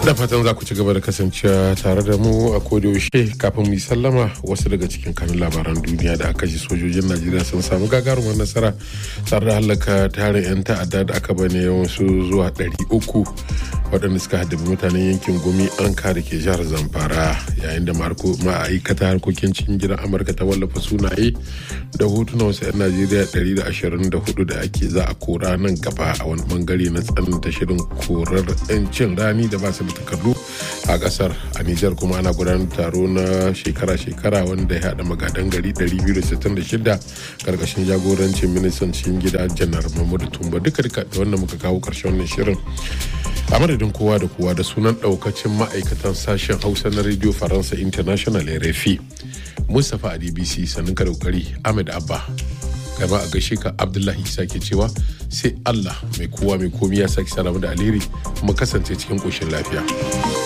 da fatan za ku ci gaba da kasancewa tare da mu a yaushe kafin mu yi sallama wasu daga cikin kanun labaran duniya da aka ji sojojin najeriya sun samu gagarumar nasara tare da halaka tarin 'yan ta'adda da aka bane yawansu zuwa 300 waɗanda suka haddabi mutanen yankin gumi an da ke jihar zamfara yayin da ma'aikata harkokin cikin gidan amurka ta wallafa sunaye da hotuna wasu 'yan najeriya 124 da ake za a kora nan gaba a wani bangare na tsananta shirin korar 'yancin rani da ba su da takardu a kasar a nijar kuma ana gudanar taro na shekara-shekara wanda ya haɗa magadan gari 266 karkashin jagorancin ministan cikin gida janar mahmudu tumba duka duka da wanda muka kawo karshen wannan shirin a madadin kowa da kowa da sunan daukacin ma'aikatan sashen hausa na radio faransa international rfi mustapha a dbc sannan ka daukari ahmed abba gaba a gaishe ka abdullahi isa ke cewa sai allah mai kowa mai komi ya sake salamu da alheri mu kasance cikin koshin lafiya